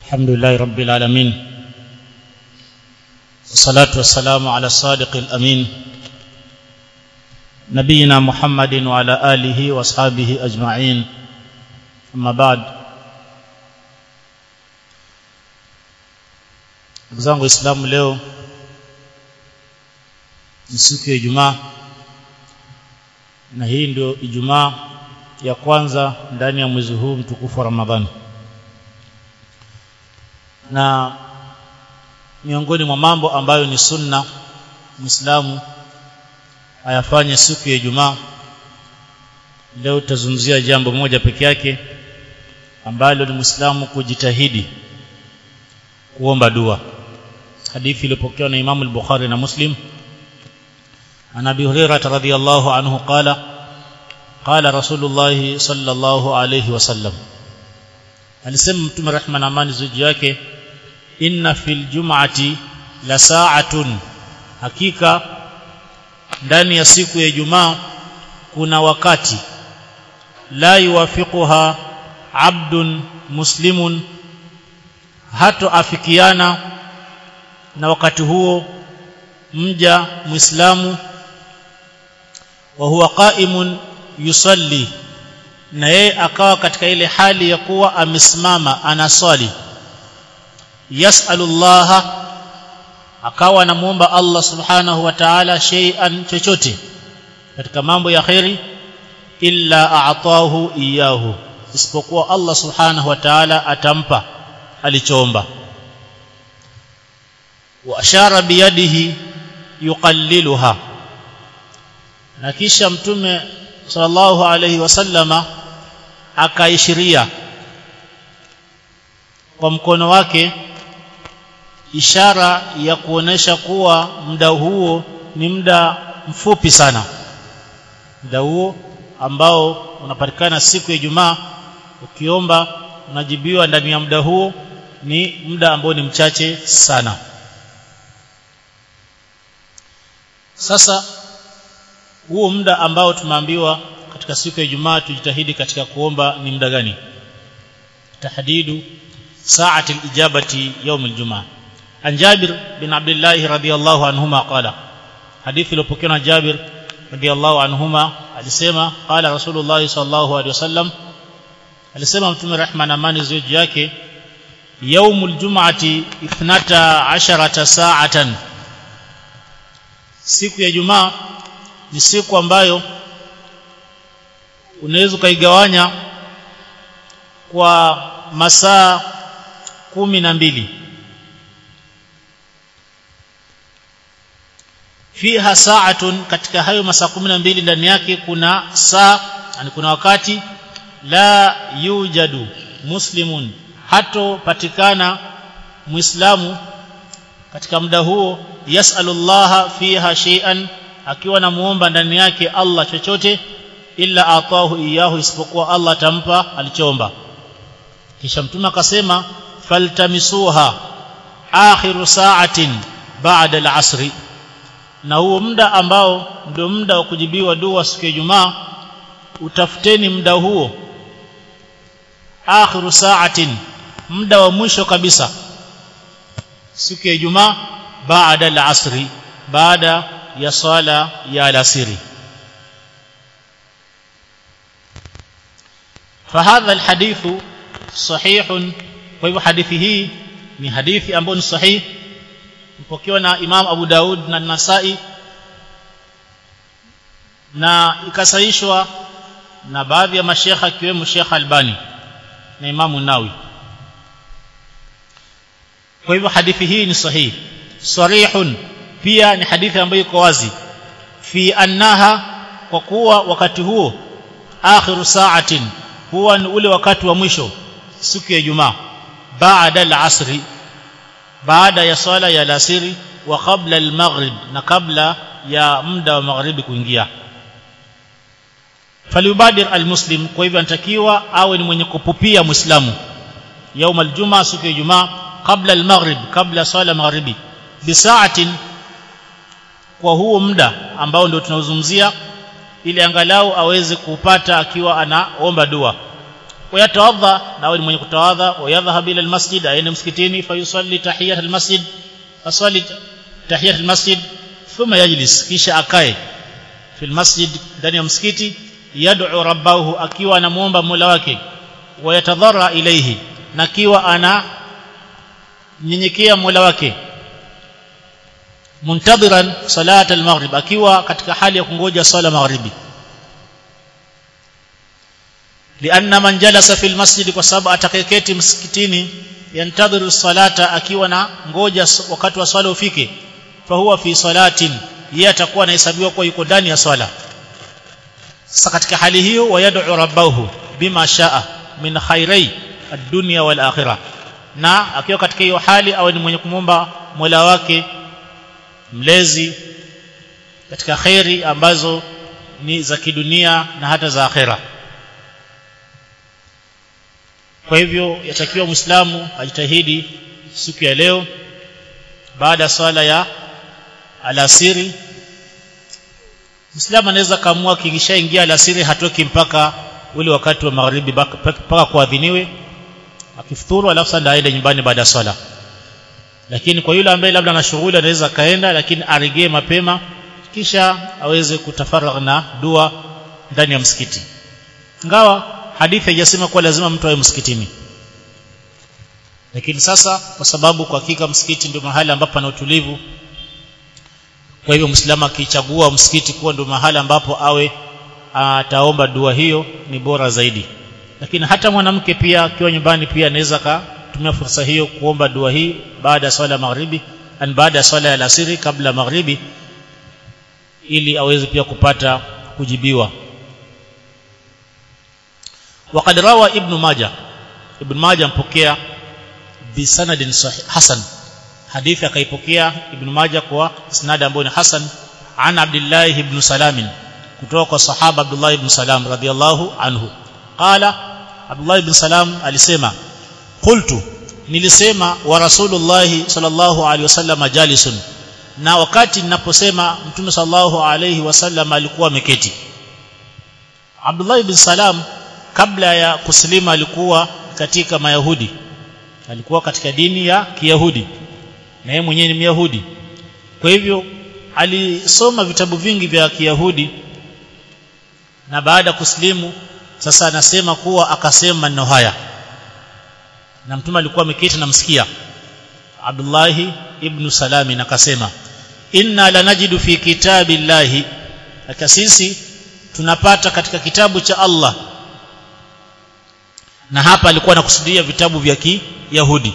الحمد لله رب العالمين والصلاة والسلام على الصادق الأمين نبينا محمد وعلى آله وأصحابه أجمعين أما بعد ndugu zangu waislamu leo ni siku ya ijumaa na hii ndio ijumaa ya kwanza ndani ya mwezi huu mtukufu wa ramadhani na miongoni mwa mambo ambayo ni sunna muislamu ayafanye siku ya ijumaa leo tutazungumzia jambo moja peke yake ambalo ni muislamu kujitahidi kuomba dua hadithi iliyopokewa na Imam al-Bukhari na Muslim عن ابي هريره رضي الله عنه قال قال رسول الله صلى الله عليه وسلم alisema mtume rehma na amani juu yake inna fil jum'ati la sa'atun hakika ndani ya siku ya Ijumaa kuna wakati la yuwafiquha abdun muslimun hato afikiana na wakati huo mja muislamu wa huwa qa'imun yusalli na yeye akawa katika ile hali ya kuwa amesimama anaswali yas'alullaha akawa anamuomba Allah subhanahu wa ta'ala shay'an chochote katika mambo ya khairi illa a'tahu iyahu isipokuwa Allah subhanahu wa ta'ala atampa alichoomba wa ashara biyadihi yuqalliluha na kisha mtume sallallahu alayhi wasallama akaishiria kwa mkono wake ishara ya kuonesha kuwa muda huo ni muda mfupi sana muda huo ambao unapatikana siku ya Ijumaa ukiomba unajibiwa ndani ya muda huo ni muda ambao ni mchache sana sasa huo muda ambao tumeambiwa katika siku ya Ijumaa tujitahidi katika kuomba ni muda gani tahdidu saati al-ijabati yawm al-jumaa an Jabir bin Abdullah radiyallahu anhuma qala hadithi iliyopokewa na Jabir radiyallahu anhuma alisema qala Rasulullah sallallahu alaihi wasallam alisema mtume rehma na amani ziwe juu yake yaumul jum'ati 12 sa'atan siku ya Ijumaa ni siku ambayo unaweza ukaigawanya kwa masaa kumi na mbili fiha sa'atun katika hayo masaa kumi na mbili ndani yake kuna saa yani kuna wakati la yujadu muslimun hatopatikana muislamu katika muda huo yasalullaha fiha shay'an akiwa namuomba ndani yake Allah chochote illa atahu iyahu isipokuwa Allah atampa alichoomba kisha mtume akasema faltamisuha akhiru sa'atin ba'da al-asri na huo muda ambao ndio muda wa kujibiwa dua siku ya Ijumaa utafuteni muda huo akhiru sa'atin muda wa mwisho kabisa siku ya Ijumaa baada al-asri baada ya swala ya alasiri فهذا الحديث صحيح kwa hadithi hii ni hadithi ambayo ni sahihi mpokewa na Imam Abu Daud na Nasai na ikasahihishwa na baadhi ya mashekha akiwemo Sheikh Albani na Imam Nawawi kwa hivyo hadithi hii ni sahihi sarihun pia ni hadithi ambayo iko wazi fi annaha kwa kuwa wakati huo akhiru sa'atin huwa ni ule wakati wa mwisho siku ya Ijumaa baada al-asri baada ya swala ya alasiri wa qabla al-maghrib na kabla ya muda wa magharibi kuingia falyubadir al-muslim kwa hivyo anatakiwa awe ni mwenye kupupia muislamu يوم الجمعه siku ya Ijumaa kabla al-maghrib kabla swala magharibi bisaatin kwa huo muda ambao ndio tunaozungumzia ili angalau aweze kupata akiwa anaomba dua wayatawadha na awe ni mwenye kutawadha wayadhhab ila almasjid aende msikitini fayusalli tahiyat almasjid asali tahiyat almasjid thumma yajlis kisha akae fil masjid ndani ya msikiti yad'u rabbahu akiwa anamuomba Mola wake wayatadhara ilayhi na akiwa ana nyenyekea Mola wake muntadhiran salat al-maghrib akiwa katika hali ya kungoja swala maghribi lianna man jalasa fil masjid kwa sababu atakayeketi msikitini yantadhiru salata akiwa na ngoja wakati wa swala ufike fahuwa fi salatin yeye atakuwa anahesabiwa kuwa yuko ndani ya swala sasa katika hali hiyo wayad'u rabbahu bima shaa min khairai ad-dunya wal akhirah na akiwa katika hiyo hali awe ni mwenye kumwomba Mola wake mlezi katika khairi ambazo ni za kidunia na hata za akhera kwa hivyo yatakiwa muislamu ajitahidi siku ya leo baada ya swala ya alasiri muislamu anaweza kaamua kikishaingia alasiri hatoki mpaka ule wakati wa magharibi mpaka kuadhiniwe akifuturu alafu sasa aende nyumbani baada ya swala lakini kwa yule ambaye labda ana shughuli anaweza kaenda lakini aregee mapema kisha aweze kutafaragha na dua ndani ya msikiti ingawa hadithi haijasema kuwa lazima mtu awe msikitini lakini sasa kwa sababu kwa hakika msikiti ndio mahali ambapo pana utulivu kwa hivyo mwislamu akichagua msikiti kuwa ndio mahali ambapo awe ataomba dua hiyo ni bora zaidi lakini hata mwanamke pia akiwa nyumbani pia anaweza kutumia fursa hiyo kuomba dua hii baada ya swala ya magharibi an baada ya swala ya alasiri kabla magharibi ili aweze pia kupata kujibiwa وقد روى ابن ماجه ابن ماجه mpokea bisanadin hasan hadithi akaipokea ibn majah kwa isnad ambayo ni hasan an abdullah ibn salam kutoka kwa sahaba abdullah ibn salam radhiyallahu anhu qala abdullah ibn salam alisema qultu nilisema wa rasulullah sallallahu alaihi wasallam jalisun na wakati ninaposema mtume sallallahu alaihi wasallam alikuwa ameketi abdullah ibn salam kabla ya kuslima alikuwa katika mayahudi alikuwa katika dini ya kiyahudi na yeye mwenyewe ni myahudi kwa hivyo alisoma vitabu vingi vya kiyahudi na baada ya kuslimu sasa anasema kuwa akasema maneno haya na mtume alikuwa ameketi namsikia Abdullahi ibn Salami na akasema inna lanajidu fi kitabillahi hata sisi tunapata katika kitabu cha Allah na hapa alikuwa anakusudia vitabu vya Kiyahudi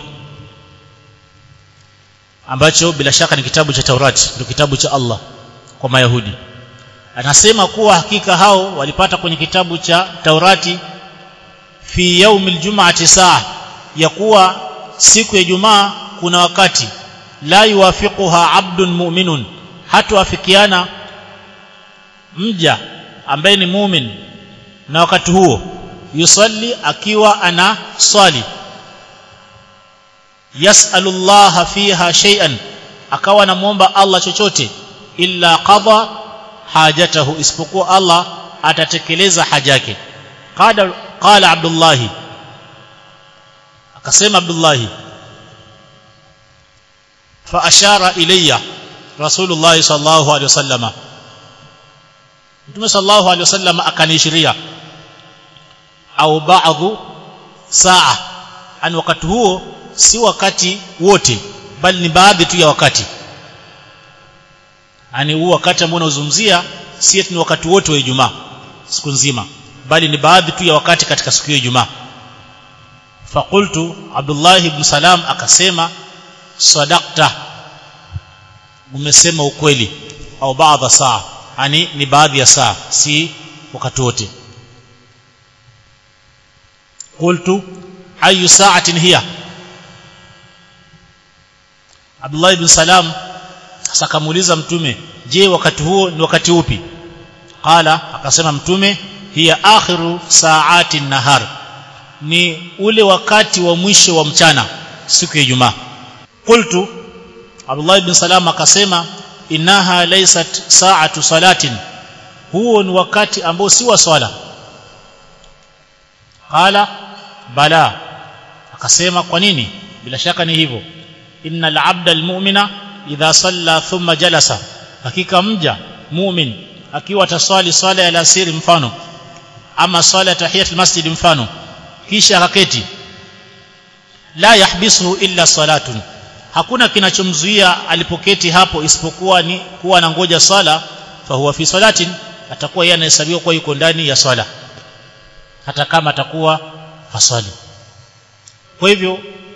ambacho bila shaka ni kitabu cha Taurati ndio kitabu cha Allah kwa Mayahudi anasema kuwa hakika hao walipata kwenye kitabu cha Taurati fi yaumil jum'ati saa ya kuwa siku ya Ijumaa kuna wakati la yuwafiquha abdun mu'minun hatuafikiana mja ambaye ni mumin na wakati huo yusalli akiwa ana swali yas'alullaha fiha shay'an akawa anamuomba Allah chochote illa qada hajatahu isipokuwa Allah atatekeleza haja yake qala qala Abdullah akasema Abdullah fa ashara ilayya Rasulullah sallallahu alaihi wasallama Mtume sallallahu alaihi wasallam akanishiria au baadhi saa ani wakati huo si wakati wote bali ni baadhi tu ya wakati ani huu wakati ambao unazungumzia si ni wakati wote wa Ijumaa siku nzima bali ni baadhi tu ya wakati katika siku ya Ijumaa faqultu Abdullah ibn Salam akasema sadaqta umesema ukweli au baadhi saa ani ni baadhi ya saa si wakati wote qultu ayu sa'atin hiya Abdullah ibn Salam sasa kamuuliza mtume je wakati huo ni wakati upi qala akasema mtume hiya akhiru saati nahar ni ule wakati wa mwisho wa mchana siku ya Ijumaa qultu Abdullah ibn Salam akasema innaha laysat sa'atu salatin huo ni wakati ambao si wa swala qala bala akasema kwa nini bila shaka ni hivyo innal abda almu'mina idha salla thumma jalasa hakika mja mu'min akiwa ataswali swala ya alasiri mfano ama swala ya tahiyatul masjid mfano kisha akaketi la yahbisuhu illa salatun hakuna kinachomzuia alipoketi hapo isipokuwa ni kuwa anangoja swala fahuwa fi salatin atakuwa yeye anahesabiwa kuwa yuko ndani ya swala hata kama atakuwa haswali kwa hivyo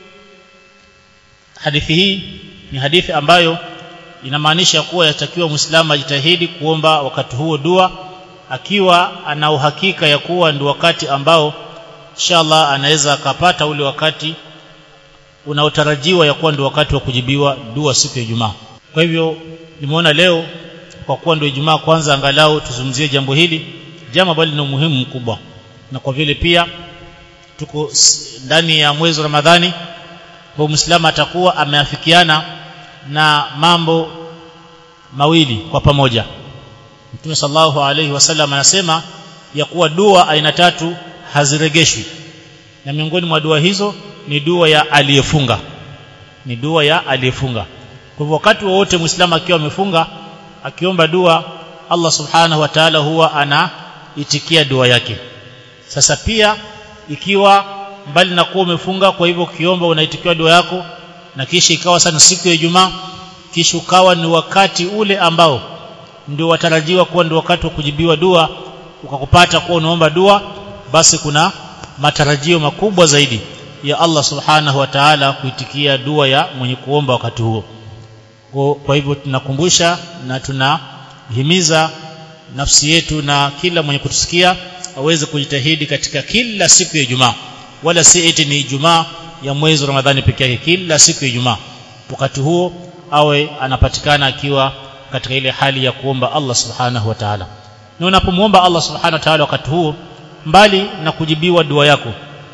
hadithi hii ni hadithi ambayo inamaanisha kuwa yatakiwa muislamu ajitahidi kuomba wakati huo dua akiwa ana uhakika ya kuwa ndio wakati ambao inshallah anaweza akapata ule wakati unaotarajiwa ya kuwa ndio wakati wa kujibiwa dua siku ya Ijumaa. Kwa hivyo nimeona leo kwa kuwa ndio Ijumaa kwanza angalau tuzungumzie jambo hili, jambo ambalo lina umuhimu mkubwa. Na kwa vile pia tuko ndani ya mwezi wa Ramadhani, kwa Muislamu atakuwa ameafikiana na mambo mawili kwa pamoja. Mtume sallallahu alaihi wasallam anasema ya kuwa dua aina tatu haziregeshwi. Na miongoni mwa dua hizo ni dua ya aliyefunga ni dua ya aliyefunga kwa hivyo wakati wowote muislamu akiwa amefunga akiomba dua Allah subhanahu wa ta'ala huwa anaitikia dua yake sasa pia ikiwa mbali na kuwa umefunga kwa hivyo ukiomba unaitikiwa dua yako na kisha ikawa sana siku ya Ijumaa kisha ukawa ni wakati ule ambao ndio watarajiwa kuwa ndio wakati wa kujibiwa dua ukakupata kuwa unaomba dua basi kuna matarajio makubwa zaidi ya Allah subhanahu wa ta'ala kuitikia dua ya mwenye kuomba wakati huo kwa hivyo tunakumbusha na tunahimiza nafsi yetu na kila mwenye kutusikia aweze kujitahidi katika kila siku ya Ijumaa wala si eti ni Ijumaa ya mwezi wa Ramadhani peke yake kila siku ya Ijumaa wakati huo awe anapatikana akiwa katika ile hali ya kuomba Allah subhanahu wa ta'ala na unapomwomba Allah subhanahu wa ta'ala wakati huo mbali na kujibiwa dua yako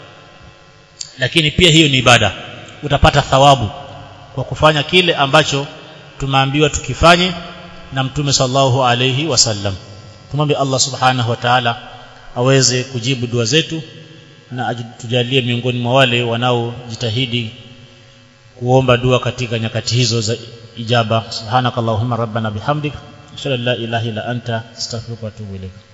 lakini pia hiyo ni ibada utapata thawabu kwa kufanya kile ambacho tumeambiwa tukifanye na mtume sallallahu alayhi wasallam tumwombe Allah subhanahu wa ta'ala aweze kujibu dua zetu na tujalie miongoni mwa wale wanaojitahidi kuomba dua katika nyakati hizo za ijaba subhanakallahumma rabbana bihamdik ashhadu an la ilaha illa anta astaghfiruka wa atubu ilayk